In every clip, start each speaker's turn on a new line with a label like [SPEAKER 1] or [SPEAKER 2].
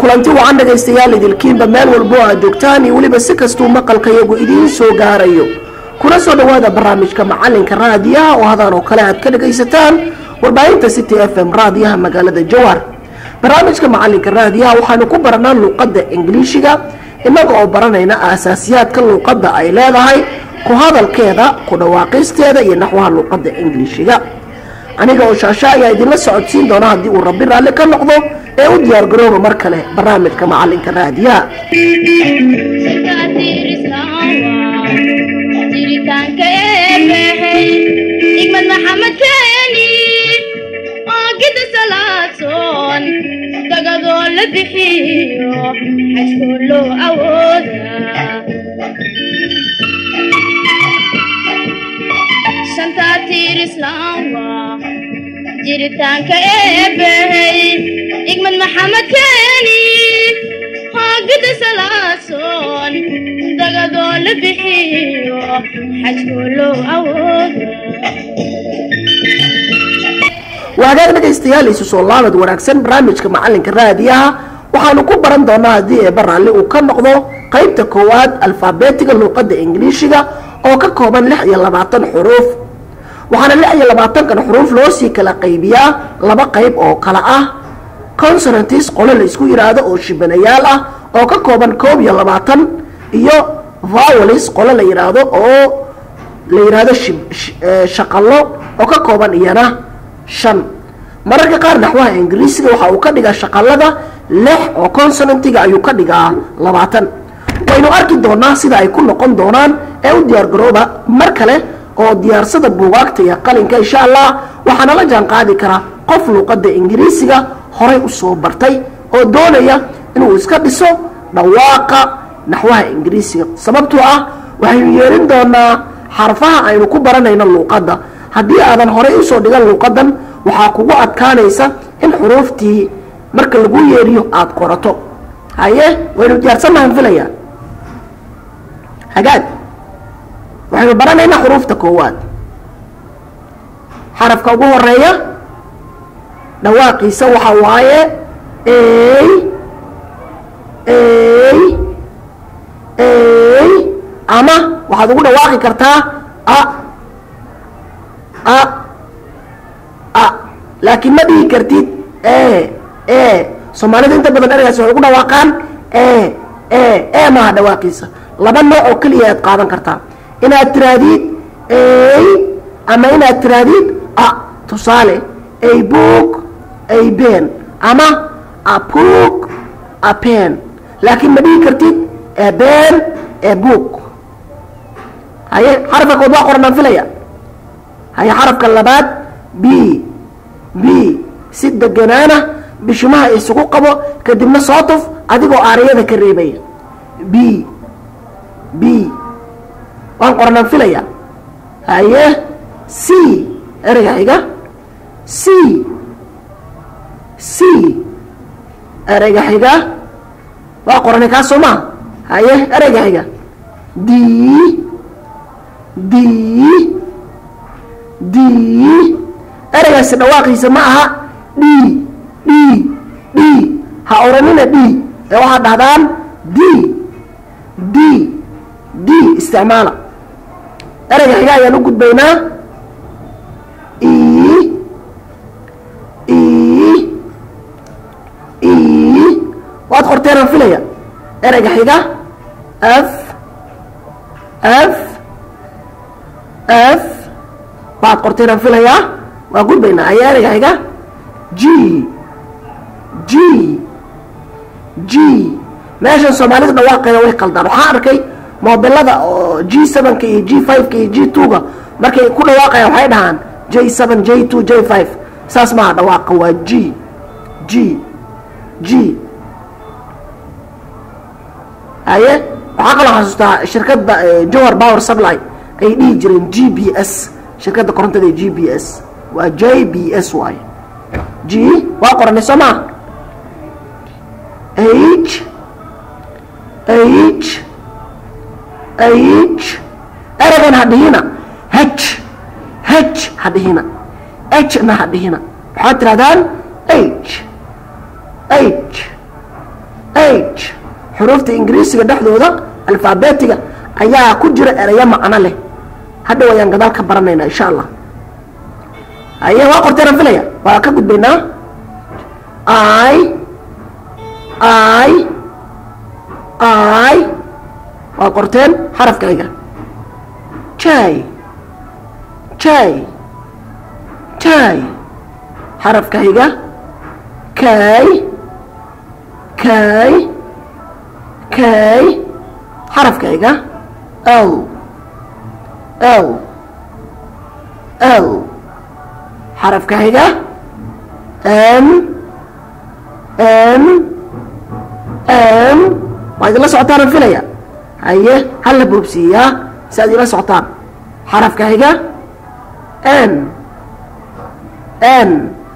[SPEAKER 1] kulanti wacan dhegaystayaal idilkiinba meel walbo aad joogtaan iyo weliba si kastuu maqalkayagu idiin soo gaarayo kuna soo dhowaada barnaamijka macalinka raadiyaha oo hadaan oo kale aad ka dhagaysataan warbaahinta city f m raadiyaha magaalada jowhar barnaamijka macalinka raadiyaha waxaanu ku baranaa luuqadda ingiliishiga innaga oo baranayna aasaasiyaadka luuqadda ay leedahay ku hadalkeeda ku dhawaaqisteeda iyo naxwaha luuqadda ingiliishiga aniga oo shaasha ayaa idinla socodsiin doona haddii uu rabbi raalli ka noqdo ee u diyaar garooba mar kale barnaamijka macalinka raadiyaha
[SPEAKER 2] jiritaanka eebehay igmad maxamed keeni oo gida salaadsoon dagadoo la bixiyo xajkoo loo awooda shantaa tiir islaam waa jiritaanka eebehay igmad maxamed keeni oo gida salaasoon dagadoo la bixiyo xajkoo loo awooda
[SPEAKER 1] waa hagaag dhegaystayaal isu soo laabad wanaagsan barnaamijka macalinka raadiyaha waxaanu ku baran doonaa haddii eeba raalli uu ka noqdo qaybta koowaad alfaabetiga luuqadda ingiliishiga oo ka kooban lix iyo labaatan xuruuf waxaana lix iyo labaatankan xuruuf loo sii kala qaybiyaa laba qayb oo kale ah consonantis qole la isku yidhaahdo oo shibanayaal ah oo ka kooban koob iyo labaatan iyo vowalis qole la yidhaahdo oo la yidhaahdo shaqallo oo ka kooban iyana shan mararka qaar naxwaha ingiriisiga waxa uu ka dhigaa shaqalada lix oo consonantiga ayuu ka dhigaa labaatan waynu arki doonaa sida ay ku noqon doonaan ee u diyaar garooba mar kale oo diyaarsada buugaagta iyo qalinka insha allah waxaana la jaan qaadi karaa qof luuqadda ingiriisiga horay usoo bartay oo doonaya inuu iska dhiso dhawaaqa naxwaha ingiriisiga sababtoo ah waxaynu yeelin doonaa xarfaha aynu ku baranayno luuqadda haddii aadan horay usoo dhigan luuqadan waxaa kugu adkaanaysa in xuruuftii marka lagu yeeriyo aada qorato haye waynu diyaarsannahan filaya hagaag waxaynu baranaynaa xuruufta koowaad xarafka ugu horeeya dhawaaqiisa waxa waaye ey ey ey ama waxaad ugu dhawaaqi kartaa a a a laakiin ma dhihi kartid e e soomaalida inta badan ergaas waxay ugu dhawaaqaan e e e maaha dhawaaqiisa laba nooc oo keliya aad qaadan kartaa inaad tirahdid ey ama inaad tirahdid a tusaale ay book ay ben ama a book a pen laakiin ma dhihi kartid e ben e book haye xarafka kood waa qoranaan filaya haye xarafka labaad b b si deganaana bishimaha isugu qabo kadibna soo tuf adigoo aariyada ka reebaya b b waan qoranaan filaya haye c ereyga xiga c c ereyga xiga waa qoranay kaa soo maa haye ereyga xiga d d d ereygaasi dhawaaqiisa ma aha d d d ha oranina d ee waxaad dhahdaan d d d isticmaala ereyga xiga ayaan u gudbaynaa e e e waad qorteenaan filaya ereyga xiga f f f waad qorteenaan filayaa waa gudbaynaa ayaa ereyga xiga g g g meeshan soomaalida dhawaaqeeda way qaldaan waxaan arkay mobilada oo g sevenka iyo g fiveka iyo g twoga markay ku dhawaaqayaan waxay dhahaan j seven j two j five saas maaha dhawaaqa waa g g g haye waxaa kaloo xasuustaa shirkadda jowar power supply ay dhihi jireen g b s shirkadda korontada ee g b s waa j b s waaye g waa qoranay soo maa h h h eragan ha dhihina h h ha dhihina h na ha dhihina waxaad tirahdaan h h language xuruufta ingiriisiga dhexdooda alfaabetiga ayaa ku jira ereyo macno leh hadhow ayaan gadaal ka baranaynaa insha allah haye waa qorteenaan filaya waa ka gudbaynaa i i i waa qorteen xarafkayga jay jay jay xarafkayga kay kay kay xarafkayga l l l xarafkayga m m m waa idinla socotaanaan filaya haye hala boobsiiyaa si aad ila socotaan xarafkayga n n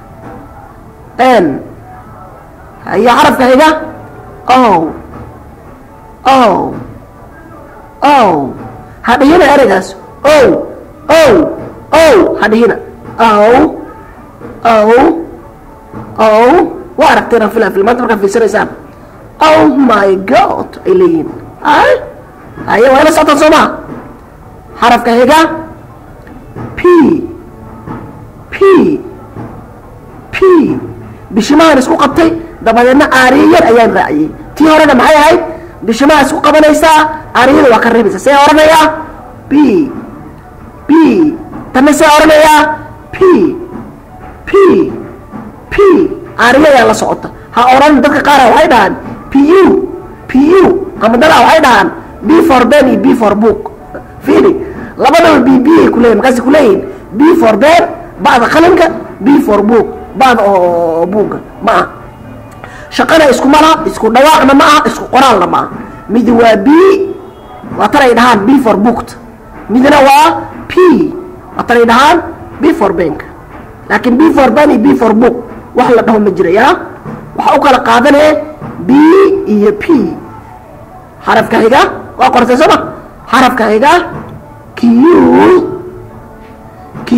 [SPEAKER 1] n haye xarafkayga o o o hadhihina ereygaas o o o hadhihina o o o waa aragteenaan filaa filmaanta markaad fiirsanaysaan oh my god ay leeyihiin ay haye waa ila socotaan soo maha xarafka higa p p p bishimahan isku qabtay dabadeedna aariye yar ayaan raaciyey tii horena maxay ahayd bishimaha isku qabanaysaa aariyada waa ka reebaysaa see oranayaa b b tanna see oranayaa p p p aariyadaa la socota ha oran dadka qaara waxay dhahaan p u p u ama dadaa waxay dhahaan b for ben iyo b for book fiili labadaba b b ay kuleeyihin markaasay kuleeyihin b for ben ba'da qalinka b for book ba'da oo buugga ma aha shaqana isku mala isku dhawaaqna ma aha isku qoraalna ma aha midi waa b waa tan ay dhahaan b for booked midna waa p waa tan ay dhahaan b for bank laakiin b for ben iyo b for book wax la dhaho ma jira yaa waxaa u kala qaadanee b iyo p xarafka xiga waa qortay sooma xarafka xiga q q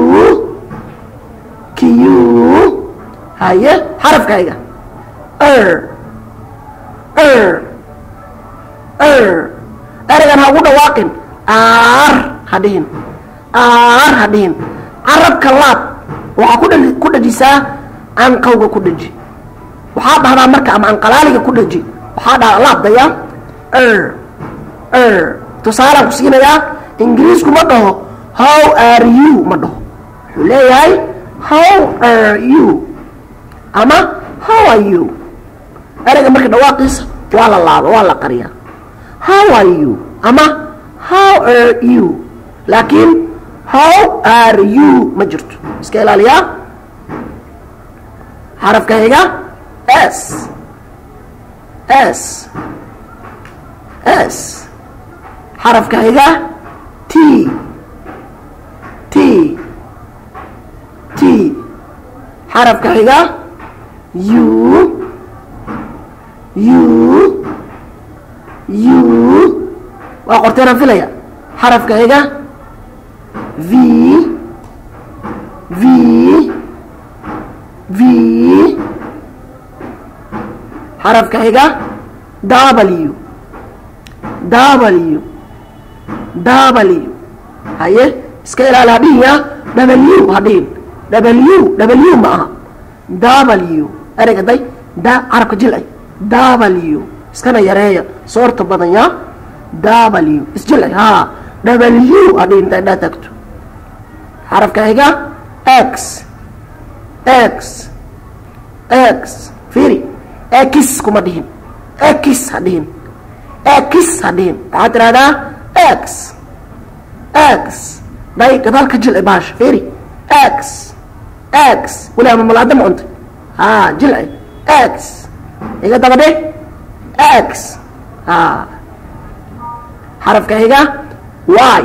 [SPEAKER 1] q haye xarafka xiga er er er ereygan ha ugu dhawaaqin aar ha dhihin aar ha dhihin carabka laab waxaa ku dha ku dhajisaa anqawga ku dhaji waxaa dhahdaa marka ama anqalaaliga ku dhaji waxaa dhahdaa laabdaya er er tusaalaan ku siinayaa ingiriisku ma dhaho how are you ma dhaho wuxuu leeyahay how are you ama how are you ereyga marka dhawaaqiisa waa la laaba waa la qariyaa how are you ama how are you laakiin how are you ma jirto iska ilaaliyaa xarafka xiga s s s xarafka xiga t t t xarafka xiga u u u waa qorteenaan filaya xarafka xiga v v v xarafka xiga w w w haye iska ilaali hadhihinya w hadhihin w w ma aha w ereyga day da carabka jilay w iskana yareeya soorta badan ya w isjilay ha w hadhihin inta indhaa tagto xarafka xiga x x x fiiri x kuma dhihin x ha dhihin x ha dhihin waxaad tidhahdaa x x day gadaal ka jilci baasha fiiri x x weli ama malaada ma cuntay ha jilci x iga daba dheh x ha xarafka xiga y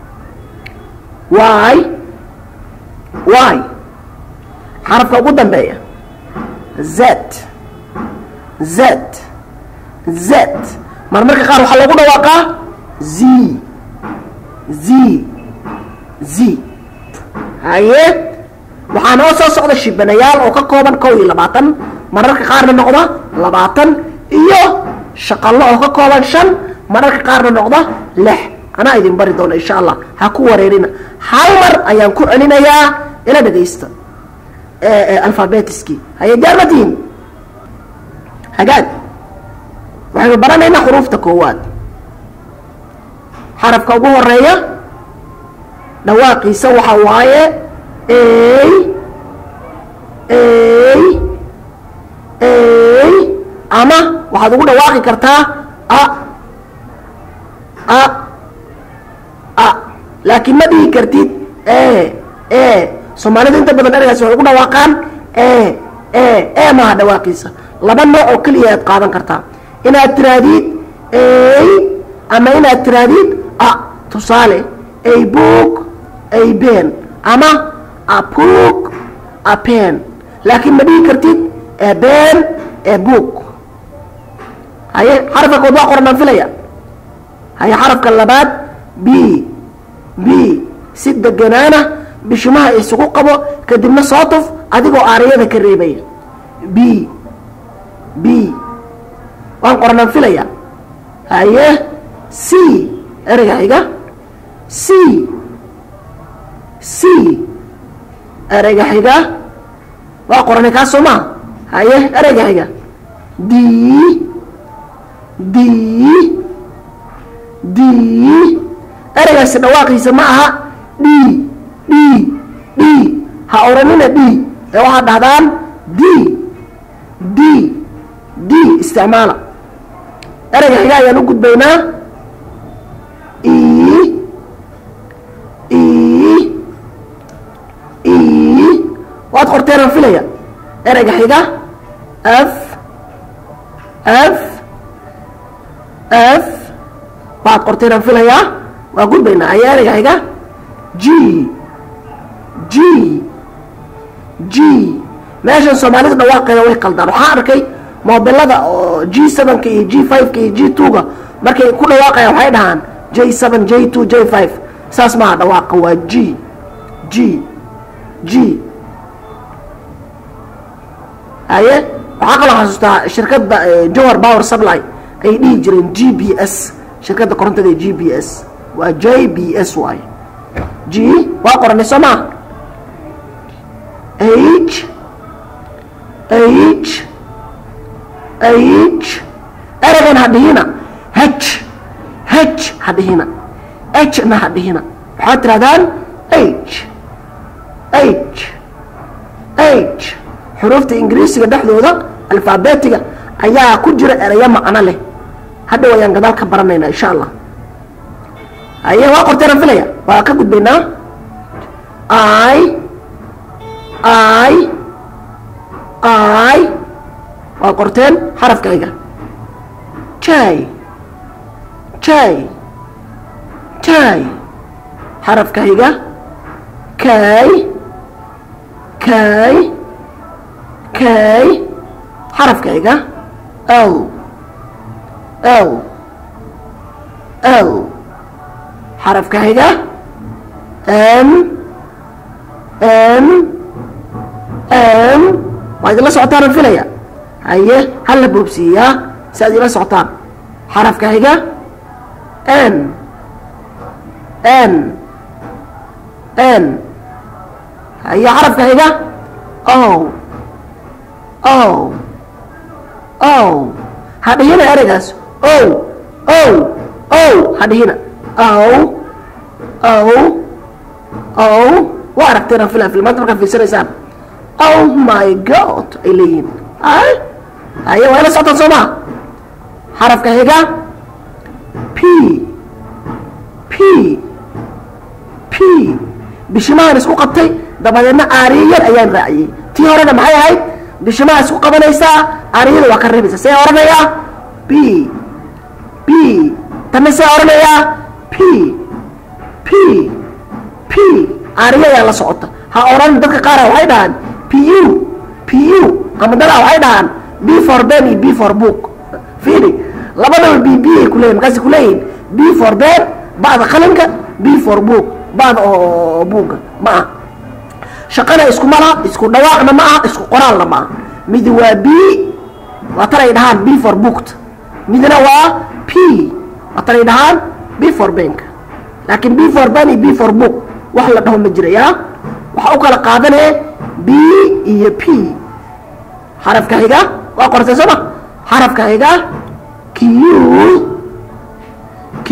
[SPEAKER 1] y y xarafka ugu dambeeya z z z mar marka qaar waxaa lagu dhawaaqaa z z z haye waxaa noo soo socda shibanayaal oo ka kooban kow iyo labaatan mararka qaarna noqda labaatan iyo shaqallo oo ka kooban shan mararka qaarna noqda lix anaa idin bari doona insha allah ha ku wareerina hal mar ayaan ku celinayaa ila dhegaysta alfabetiskii haye jaarmatihin hagaag waxaynu baranaynaa xuruufta koowaad xarafka ugu horeeya dhawaaqiisa waxa waaye ey ey ey ama waxaad ugu dhawaaqi kartaa a a a laakiin ma dhihi kartid e e soomaalida inta badan ergaas waxay ugu dhawaaqaan e e e maaha dhawaaqiisa laba nooc oo keliya aad qaadan kartaa inaad tirahdid ey ama inaad tirahdid a tusaale ay book ay ben ama a book a pen laakiin ma dhihi kartid e ben e book haye xarafka kood waa qoran aan filaya haye xarafka labaad b b si deganaana bishimaha isugu qabo kadibna soo tuf adigoo aariyada ka reebaya b b waan qoranaan filaya haye c ereyga xiga c c ereyga xiga waa qoranay kaas soo maa haye ereyga xiga d d d ereygaasi dhawaaqiisa ma aha d d d ha oranina d ee waxaad dhahdaan d d d isticmaala ereyga xiga ayaan u gudbaynaa e e e waad qorteenaan filaya ereyga xiga f f f waad qorteenaan filayaa waa gudbaynaa ayaa ereyga xiga g g g meeshan soomaalida dhawaaqeeda way qaldaan waxaa arkay mobilada oo g sevenka iyo g fiveka iyo g twoga markay ku dhawaaqayaan waxay dhahaan j seven j two j five saas maaha dhawaaqa waa g g g haye waxaa kaloo xasuustaa shirkadda johar power supply ay dhihi jireen g b s shirkadda korontada ee g b s waa j b s waay g waa qoranay soo maa h h h ereygan ha dhihina h h ha dhihina h na ha dhihina waxaad tirahdaan h h h xuruufta ingiriisiga dhexdooda alfaabetiga ayaa ku jira ereyo macno leh hadda wayaan gadaal ka baranaynaa insha allah haye waa qorteenaan filaya waa ka gudbaynaa i i i waa qorteen xarafkayga jay jay jay xarafkayga kay kay kay xarafkayga l l l xarafkayga m m m waa idinla socotaan aan filaya haye hala boobsiiyaa si aad ila socotaan xarafkayga n n n haye xarafkayga o o o ha dhihina ereygaas o o o ha dhihina o o o waa aragteen aan filaa filmaanta markaad fiirsanaysaan oh my god ay leeyihiin ay haye waa ila socotaan soo maa xarafka xiga p p p bishimahan isku qabtay dabadeedna aariye yar ayaan raaciyey tii horena maxay ahayd bishimaha isku qabanaysaa aariyada waa ka reebaysaa see oranayaa b b tanna see oranayaa p p p aariya ayaa la socota ha oran dadka qaara waxay dhahaan p u p u ama dadaa waxay dhahaan b for ben iyo b for book fiiri labadaba b b ay kuleeyihin markaasay kuleeyihin b for ben ba'da qalinka b for book ba'da oo buugga ma aha shaqana iskuma laha isku dhawaaqna ma aha isku qoraalna ma aha mid waa b waa tan ay dhahaan b for booked midna waa p waa tan ay dhahaan b for bank laakiin b for ban iyo b for book wax la dhaho ma jiraya waxaa u kala qaadanee b iyo p xarafka xiga waa qortay sooma xarafka xiga q q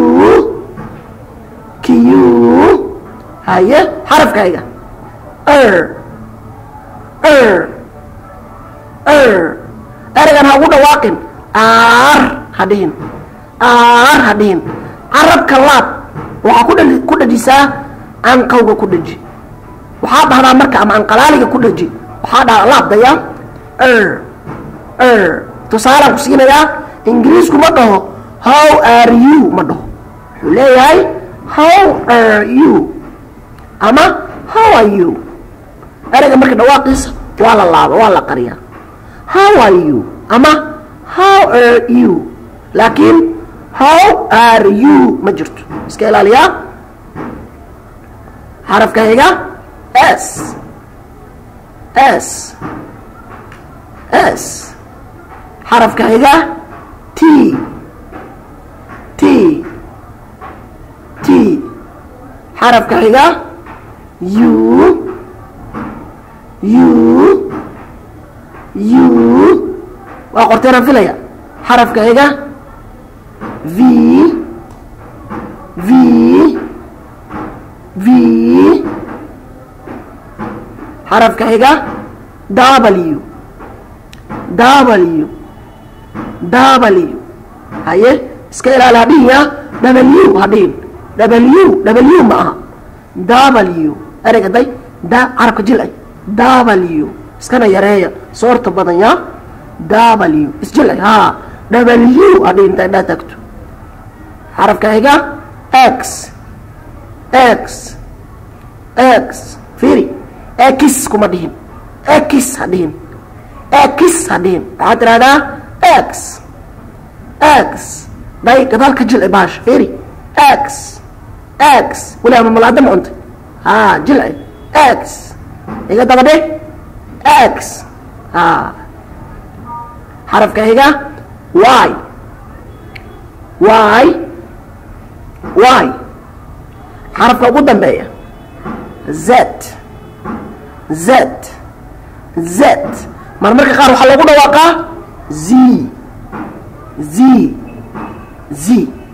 [SPEAKER 1] q haye xarafka xiga er er er ereygan ha ugu dhawaaqin aar ha dhihin aar ha dhihin carabka laab waxaa ku dhali ku dhajisaa anqawga ku dhaji waxaa dhahdaa marka ama anqalaaliga ku dhaji waxaa dhahdaa laabdaya er er tusaalaan ku siinayaa ingiriisku ma dhaho how are you ma dhaho wuxuu leeyahay how are you ama how are you ereyga marka dhawaaqiisa waa la laaba waa la qariyaa how are you ama how are you laakiin how are you ma jirto iska ilaaliyaa xarafka xiga s s s xarafka xiga t t t xarafka xiga u u u waa qorteenaan filaya xarafka xiga v v v xarafka xiga w w w haye iska ilaali hadhihiya w hadhihin w w ma aha w ereyga day da carabka jilay w iskana yareeya soorta badan ya w isjilay ha w hadhihin inta indhaa tagto xarafka xiga x x x fiiri x kuma dhihin x ha dhihin x ha dhihin waxaad tidhahdaa x x day gadaalka jilci baasha fiiri x x weli ama malaada ma cuntay ha jilci x iga daba dhe x ha xarafka xiga y y y xarafka ugu dambeeya z z z mar marka qaar waxaa loogu dhawaaqaa z z z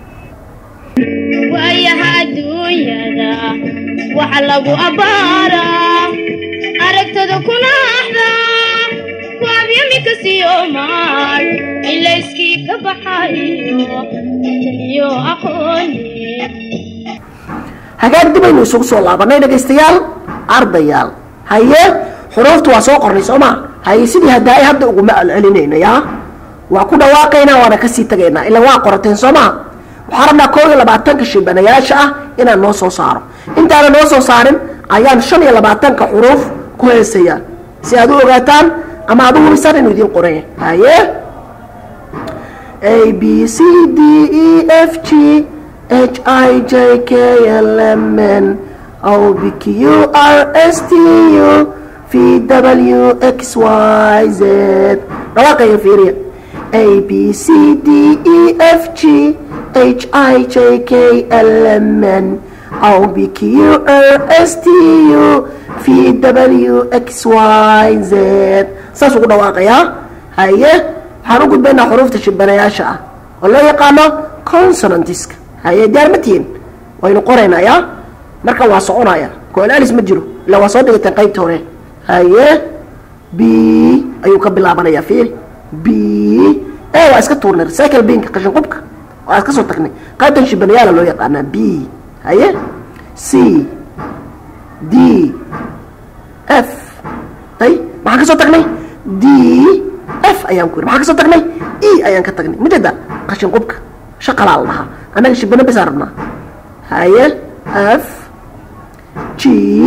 [SPEAKER 2] waayaha adduunyada waxa lagu abbaaraa aragtada kuna axdaa waabyamika siyomaal ilayskii ka baxayo iyo aqooni
[SPEAKER 1] hagaag dib aynu isugu soo laabanay dhegaystayaal ardayaal haye xuruufta waa soo qornay soo ma haye sidii hadaay hadda uguma celcelinaynayaa waa ku dhawaaqaynaa waana kasii tagaynaa ilaa waa qorateen soo maha waxaa rabnaa koob iyo labaatanka shibanayaasha ah inaan noo soo saaro intaana noo soo saarin ayaan shan iyo labaatanka xuruuf ku heesayaa si aad u ogaataan ama aad u hubisaan inuu idiin qoran haye a b c d e f g h i j k l m n o b q r s t u v w x y z dhawaaqaya fiiriya a b c d e f g h i j k l m n o b q r s t u v w x y z saas ugu dhawaaqayaa haye waxaan u gudbaynaa xuruufta shibanayaasha ah oo loo yaqaano consonantiska haye diyaar ma tihiin waynu qoraynaa ya marka waa soconaya koolaalis ma jiro ilaa waa soo dhigateen qaybta hore haye b ayuu ka bilaabanayaa fiiri b e waa iska tuurnay recycle binka qashin qubka waa iska soo tagnay qaybtan shibanayaala loo yaqaanaa b haye c d f ay maxaan ka soo tagnay d f ayaan ku yiri maxaan ka soo tagnay e ayaan ka tagnay majeeda qashin qubka shaqalaa la dhahaa annaga shibano besaan rabnaa haye f g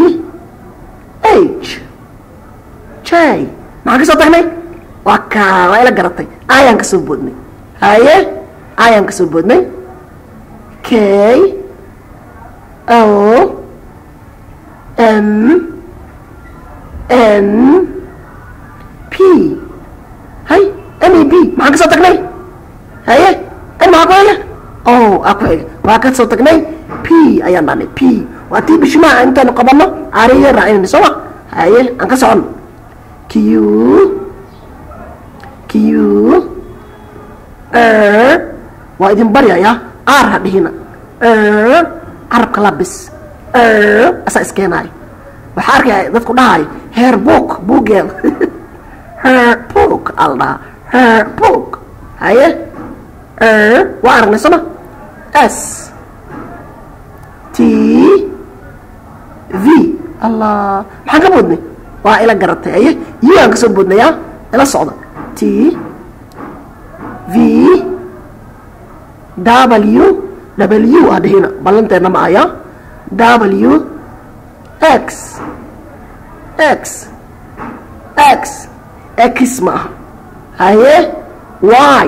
[SPEAKER 1] h j maxaan ka soo tagnay waa kaa waa ila garatay ayaan ka soo boodnay haye ayaan ka soo boodnay k o m n p m e b maxaan ka soo tagnay haye n maxaa ku xiga o a ku xiga waa ka soo tagnay p ayaan dhahnay p waa tii bishimaha intaanu qabanno ariya raacinayna soo ma haye aan ka socono q q waa idin baryaya r ha dhihina carabka labis asaa iskeenaayo waxaa arkaya dadku dhahayo heer book buuggeeda heer book al dhahaa heer book haye waa aragnay soma s t v allah maxaan ka boodnay waa ila garatay haye u aan kasoo boodnaya ila socda t v w w ah dhihina ballanteena ma aya w x x x x ma aha haye y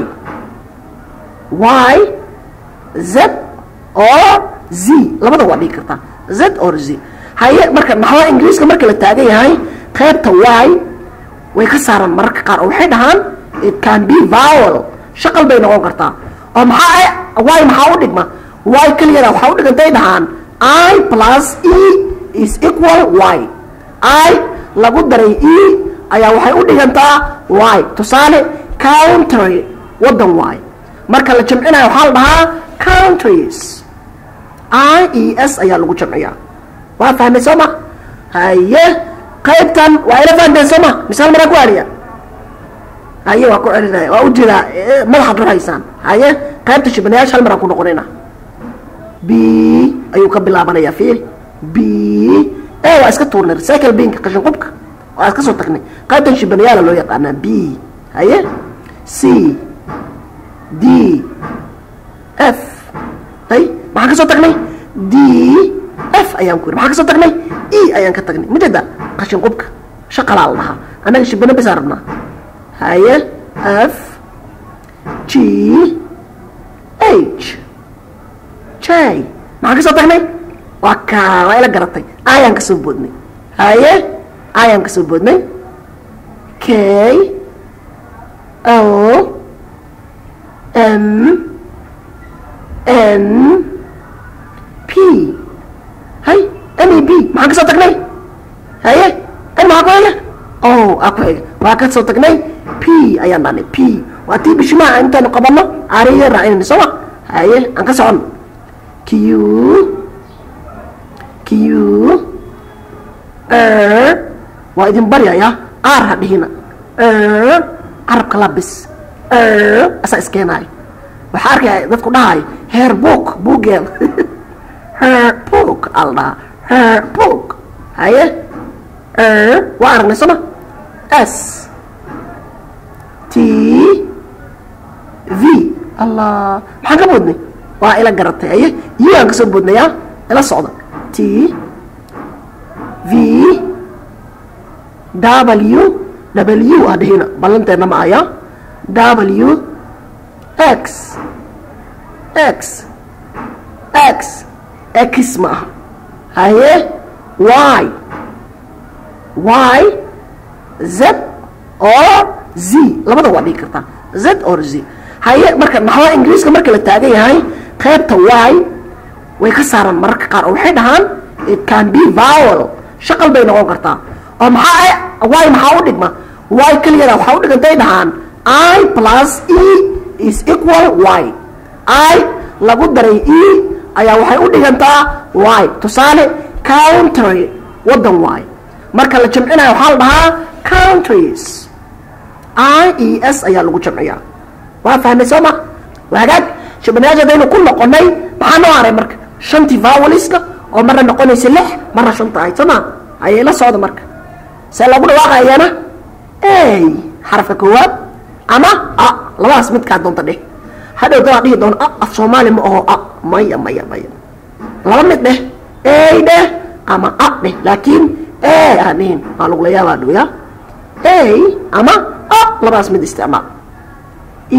[SPEAKER 1] y z or z labada waa dhigi kartaa z or z haye marka naxwaha ingiriiska marka la taagan yahay qaybta y way ka saaraan mararka qaar oo waxay dhahaan it can be vowel shaqal bay noqon kartaa oo maxaa y maxaa u dhigma y keliyada waxaa u dhigantay dhahaan i plus e is equal y i lagu daray e ayaa waxay u dhigantaa y tusaale country waddan y marka la jamcinayo waxaa la dhahaa countries i e s ayaa lagu jamciyaa waa fahmay soo ma haye qaybtan waa ila fahanteen soo ma misaal maraan ku aliya haye waa ku celinaya waa ujeedaa madaxaad ruhaysaan haye qaybta shibanayaasha hal maraan ku noqonayna b ayuu ka bilaabanaya fiil b e waa iska tuurnay recycle binka qashin qubka waa iska soo tagnay qaybtan shibanayaala loo yaqaanaa b haye c d f hay maxaan ka soo tagnay d f ayaan ku yiri maxaan ka soo tagnay e ayaan ka tagnay majeeda qashin qubka shaqalaa la dhahaa annaga shibano bisaan rabnaa haye f g h j maxaan ka soo tagnay waa ka waa ila garatay ayaan ka soo boodnay haye ayaan ka soo boodnay k o m n p hay m e b maxaan ka soo tagnay haye n maxaa ku xiga o a ku xiga waa ka soo tagnay p ayaan dhahnay p waa tii bishimaha intaanu qabanno ariya raacinayna soo ma haye aan ka socono q q waa idin baryaya r ha dhihina carabka labis asaa iskeenaayo waxaa arkaya dadku dhahayo heer book buuggeeda heer book al dhahaa heer book haye waa aragnay soo ma s t v allah maxaan ka boodnay waa ila garatay haye u aan ka soo boodnayaa ila socda t v w w ah dhihina ballanteena ma aya w x x x x ma aha haye y y z or z labada waa dhigi kartaa z or z haye marka naxwaha ingiriiska marka la taagan yahay qaybta y way ka saaraan mararka qaar oo waxay dhahaan it can be vowel shaqal bay noqon kartaa oo maxaa y maxaa u dhigma y keliyada waxaa u dhigantay dhahaan i plus e is equal y i lagu daray e ayaa waxay u dhigantaa y tusaale country waddan y marka la jamcinayo waxaa la dhahaa countries i e s ayaa lagu jamciyaa waa fahmay soo ma hagaag shibanayaasha hadaynu ku noqonay maxaa noo haray marka shantii voweliska oo marna noqonaysa lix marna shanta ahayd soo ma ayay la socda marka see lagu dhawaaqayana ey xarafka koowaad ama a labadaas midkaa doonta dheh hadhow dadaa dhihi doona a af soomaali ma aho a maya maya maya laba mid dheh ey dheh ama a dheh laakiin e aan dhihin waa lagula yaabaa dhow ya ey ama a labadaas mid isticmaal e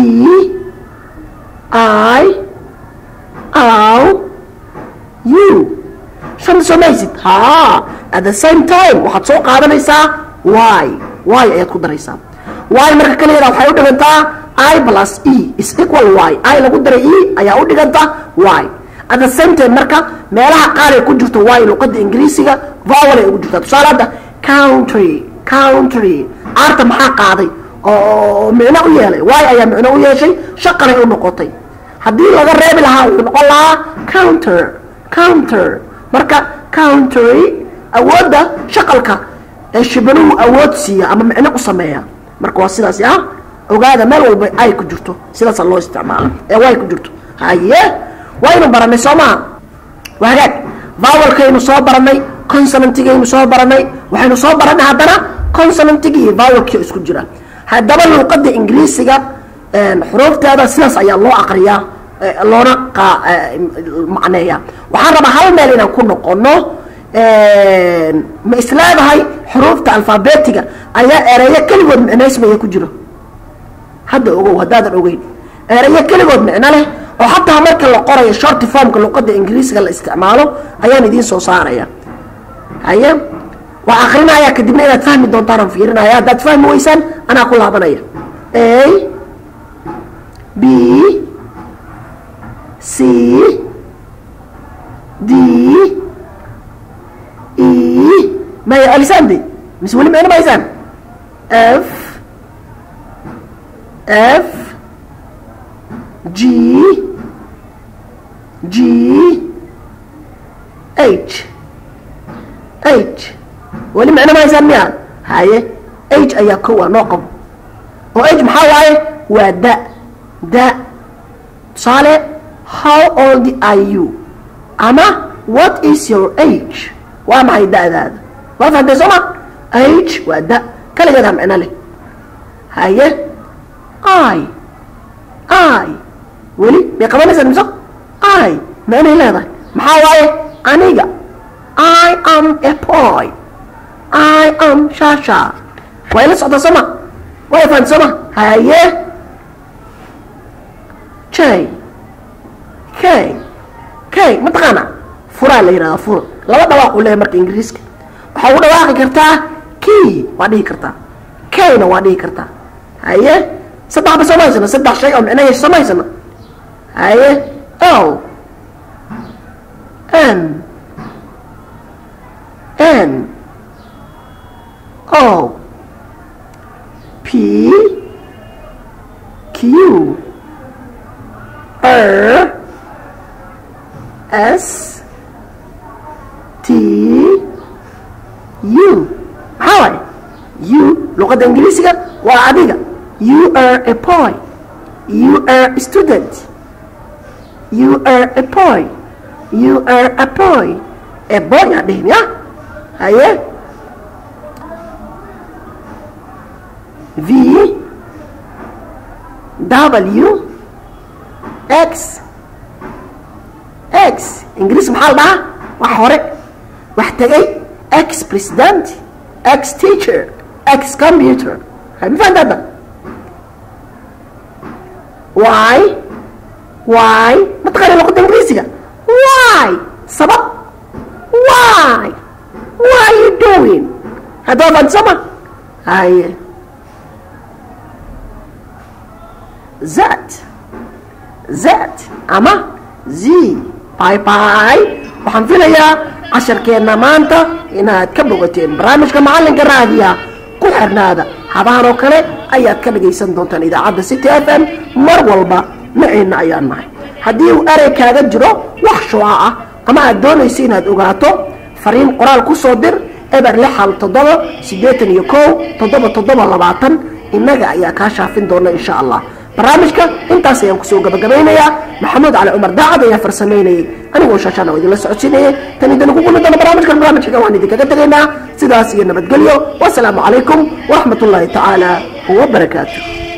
[SPEAKER 1] i ow you shanta soo maysid ha at the same time waxaad soo qaadanaysaa y y ayaad ku daraysaa y marka kaligeeda waxay u dhigantaa i plus e is equal y i lagu daray e ayaa u dhiganta y at the same time marka meelaha qaar ay ku jirto y luqada ingiriisiga vowel ay ugu jirtaa tusaale hadda country country aarta maxaa qaaday oo micno u yeelay y ayaa micno u yeeshay shaqanay u noqotay haddii laga reebi lahaa wuxuu noqon lahaa counter counter marka country awoodda shaqalka ee shibanuhu awood siiya ama micno u sameeya marka waa sidaasi ah ogaada meel walba ay ku jirto sidaasa loo isticmaala ee way ku jirto haye waynu baranay soo maha waa hagaag vowelkaynu soo baranay consonantigaynu soo baranay waxaynu soo baranay haddana consonantigii iyo vowelkii isku jira haddaba luuqada ingiriisiga xuruufteeda sidaas ayaa loo aqriyaa loona macneeya waxaan rabaa hal meel inaan ku noqono ma isleedahay xuruufta alfabetiga ayaa ereyo keligood micnaysmaya ku jiro hadda ogow haddaadan ogeyn ereyo keligood micno leh oo xataa marka la qorayo shorty formka luqada ingiriisiga la isticmaalo ayaan idiin soo saaraya haye waa akrinaya kadibna inaad fahmi doontaan fiirinaya haddaad fahmi weysaan anaa ku laabanaya a b c d e maya alisaan de mise weli micno mahaysaan f f g g h h weli micno mahaysaan miya haye h ayaa kowa noo qabo oo h maxaa waaye waa da da tusaale how old are you ama what is your age waa maxay da'daada waa fahamtay soo ma age waa da kaligeedaa micno leh haye i i weli bay qabanaysaa mise i micnay leedahay maxaa waaye aniga i am a boy i am shasha waa ila socdaa soo ma waa fahamtay soo ma haye j k k mataqaana furaa la yidhahdaa fur laba dhawaaq uu leeyahay marka ingiriiska waxaa ugu dhawaaqi kartaa key waa dhihi kartaa kayna waa dhihi kartaa haye saddex ba samaysana saddex shay oo micno yeesha samaysana haye l n n o p q r s t u maxaa waaye u luqadda ingiriisiga waa adiga you are a boy you are a student you are a boy you are a boy a boy aa dhihin ya haye v w x x ingiriis maxaa la dhahaa wax hore wax tegay x president x teacher x computer ma fahamta hadda why why ma taqaana luqadda ingiriisiga why sabab why why are you doing hadda waa fahamta soo ma haye that that ama z bye bye waxaan filayaa casharkeenna maanta inaad ka bogateen barnaamijka macallinka raadiya ku xirnaada habahan oo kale ayaad ka dhagaysan doontaan idaacadda city f m mar walba maceenna ayaan nahay haddii uu erey kaaga jiro wax shuca ah ama aad doonayso inaad ogaato fariin qoraal ku soo dir eber lix hal toddoba siddeetan iyo kow toddoba toddoba labaatan innaga ayaa kaa shaafin doona insha allah barnaamijka intaas ayaan kusoo gabagabaynayaa maxamuud cali cumar daacad ayaa farsamaynayay anigoo shaashaana oo idinla socodsiinayay tan idinku kulmi doona barnaamijkan barnaamijkaga waan idinkaga tegaynaa sidaas iyo nabadgelyo wasalaamu calaykum waraxmat ullaahi tacaala wabarakaatu